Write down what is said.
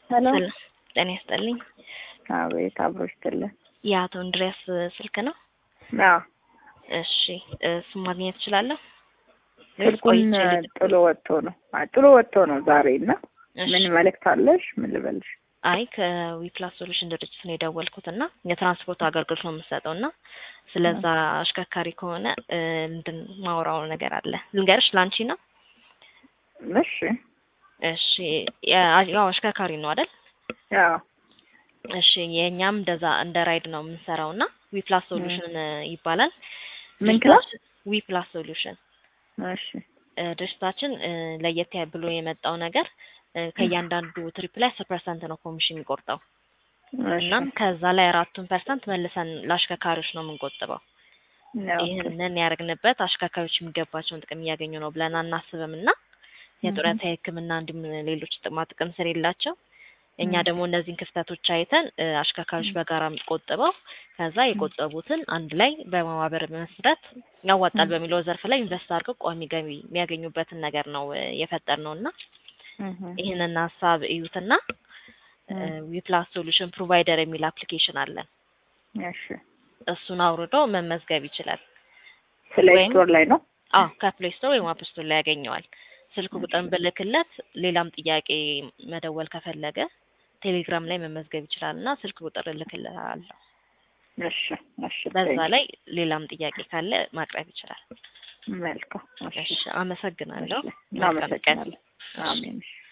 ሄሎ ሰላም ጤና ይስጥልኝ። አቤት አብሮ ይስጥልን። የአቶ እንድሪያስ ስልክ ነው? አዎ እሺ እሱን ማግኘት እችላለሁ? ስልኩን ቆይቼ ልክ- ጥሎ ወጥቶ ነው አይ፣ ጥሎ ወጥቶ ነው ዛሬ እና እሺ። ምን መልእክት አለሽ? ምን ልበልሽ? አይ ከዊፕላስ ሶሉሽን ድርጅት ነው የደወልኩት እና የትራንስፖርት አገልግሎት ነው የምሰጠው እና ስለዛ አሽከርካሪ ከሆነ እ፣ እንትን ማውራው ነገር አለ ልንገርሽ። ላንቺ ነው? እሺ እሺ ያ- ያው አሽከርካሪ ነው አይደል? ያው እሺ የእኛም እንደዛ እንደ ራይድ ነው የምንሰራው እና ዊፕላስ ሶሉሽን ይባላል። ምን ክላስ? ዊፕላስ ሶሉሽን እሺ እ፣ ድርጅታችን እ፣ ለየት ያ- ብሎ የመጣው ነገር እ፣ ከእያንዳንዱ ትሪፕ ላይ አስር ፐርሰንት ነው ኮሚሽን የሚቆርጠው እሺ እናም ከዛ ላይ አራቱን ፐርሰንት መልሰን ለአሽከርካሪዎች ነው የምንቆጥበው። ያው ይህንን ያደረግንበት አሽከርካሪዎች የሚገባቸውን ጥቅም እያገኙ ነው ብለን አናስብም እና የጡረታ የሕክምና እንዲሁም ሌሎች ጥቅማ ጥቅም ስለሌላቸው እኛ ደግሞ እነዚህን ክፍተቶች አይተን እ፣ አሽከርካሪዎች በጋራ ቆጥበው ከዛ የቆጠቡትን አንድ ላይ በማህበር በመስረት ያዋጣል በሚለው ዘርፍ ላይ ኢንቨስት አድርገው ቋሚ ገቢ የሚያገኙበትን ነገር ነው እ፣ የፈጠርነው እና እህ፣ ይህንን ሀሳብ እዩትና ዊፕላስ ሶሉሽን ፕሮቫይደር የሚል አፕሊኬሽን አለን። እሺ እሱን አውርዶ መመዝገብ ይችላል። ፕሌይ ወይም- ስቶር ላይ ነው። አዎ ከፕሌይ ስቶር ወይም አፕ ስቶር ላይ ያገኘዋል። ስልክ ቁጥርን ብልክለት ሌላም ጥያቄ መደወል ከፈለገ ቴሌግራም ላይ መመዝገብ ይችላል እና ስልክ ቁጥር እልክልሃለሁ። እሺ እሺ በዛ ላይ ሌላም ጥያቄ ካለ ማቅረብ ይችላል። መልካም እሺ እሺ አመሰግናለሁ። እሺ፣ መልካም ቀን። እናመሰግናለን። አሜን እሺ